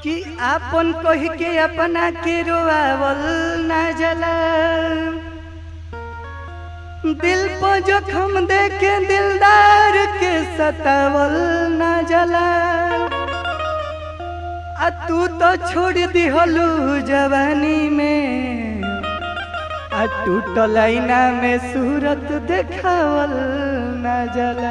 कि आपन कह के अपना के रोआवल ना जला दिल पर जखम दे के दिलदार के सतावल ना जला आ तू तो छोड़ दिहलू जवानी में आ टूटल आईना में सूरत देखावल ना जला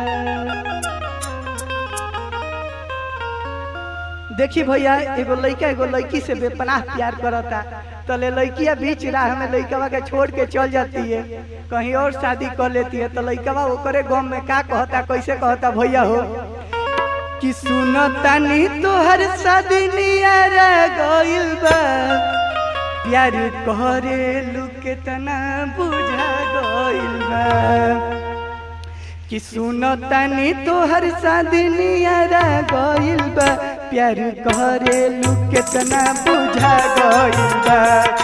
देखी भैया एगो लड़का एगो लड़की से बेपनाह प्यार करता तले लड़किया बीच राह में लड़कवा के छोड़ के चल जाती है कहीं और शादी कर लेती है तो लड़कवा ओकरे गम में का कहता कैसे कहता भैया हो कि सुनो तानी तोहर शादी नियारा गइल बा प्यार करे लू केतना बुझा गइल बा कि सुनो तानी तोहर शादी नियारा गइल बा प्यार करे लू केतना बुझा गइल बा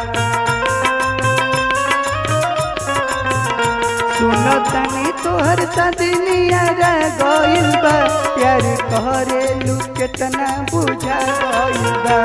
सुनो तानी तोहर शादी नियारा गइल बा प्यार करे लू केतना बुझा गइल बा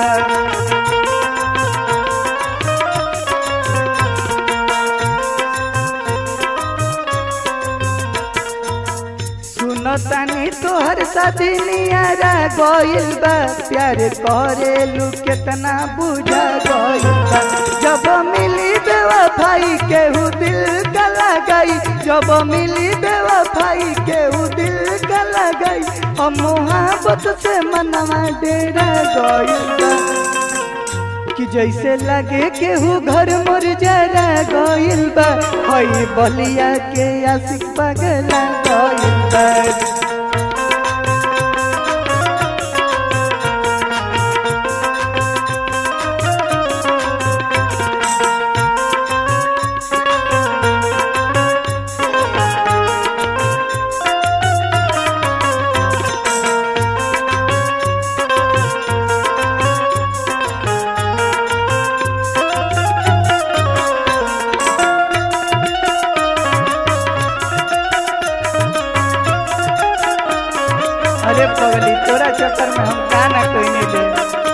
सुनो तानी तोहर शादी नियारा गइल बा प्यार करे लू केतना बुझा गइल बा जब मिली बेवफाई केहू दिल का लगाई जब मिली बेवफाई केहू दिल का लगाई हम मोहब्बत से मनवा डेरा गइल बा कि जैसे लगे केहू घर मोर जरा गइल बा हई बलिया के आशिक पगला गइल बा अरे पगली तोरा चक्कर में हम का ना कोई नहीं दे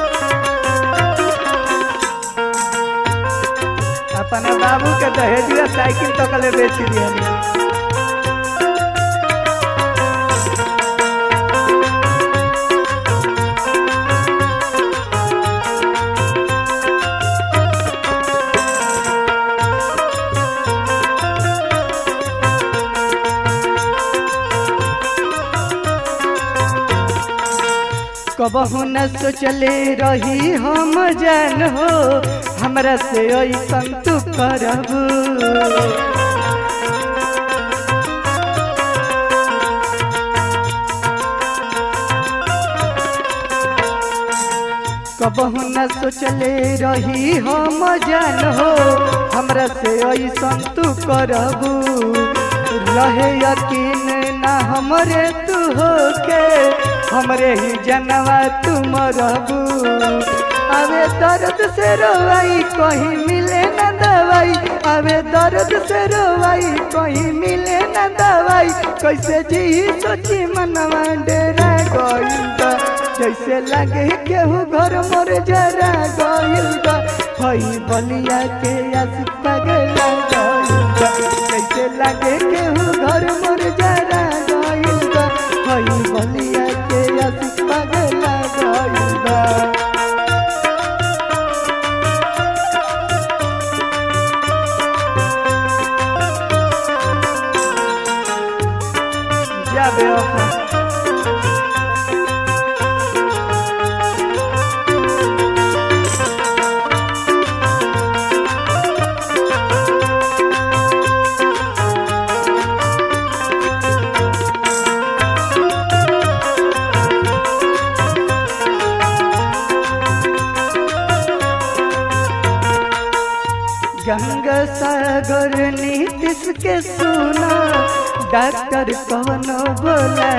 अपना बाबू के दहेजिया साइकिल तक ले बेच दिया कबहू न सोचले रही हम जान हो हमरा से ऐसन तू करब कबहू न सोचले रही हम जान हो हमरा से ऐसन तू करब रहे यकीन ना हमरे तू हो के हमरे ही जनवा तुम रहबू अबे दर्द से रोवाई कहीं मिले न दवाई अबे दर्द से रोवाई कहीं मिले न दवाई कैसे जी सोची मनवा डेरा गइल बा जैसे लगे केहू घर मोर जरा गइल बा हई बलिया के आशिक पगला गइल बा जैसे लगे केहू घर मोर जरा गइल बा हई बलिया के आशिक पगला गइल बा जा बेवफा गंगा सागर नीतिश के सुना डॉक्टर कौनो बोला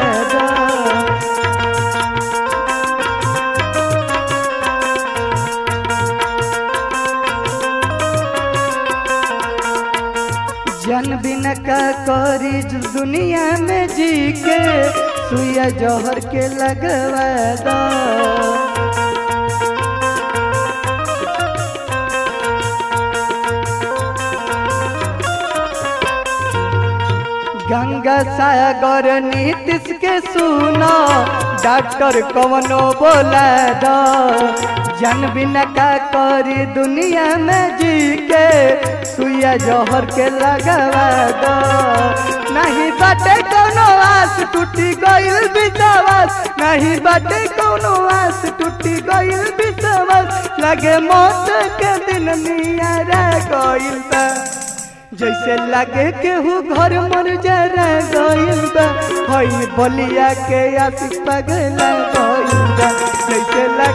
जन बिन का करी दुनिया में जी के सुइया जहर के लगवा दो सागर नीतीश के सुनो डॉक्टर कवनो बोला दो जन बिना का करी दुनिया में जी के सुइया जहर के लगवा दो नहीं बाटे कोनो आस टूटी गइल विश्वास नहीं बाटे कोनो आस टूटी गइल विश्वास लगे मौत के दिन नियारा गइल बा जैसे लगे केहू घर मर जरा गइल बा हई बलिया के आशिक पगला गइल बा जैसे लगे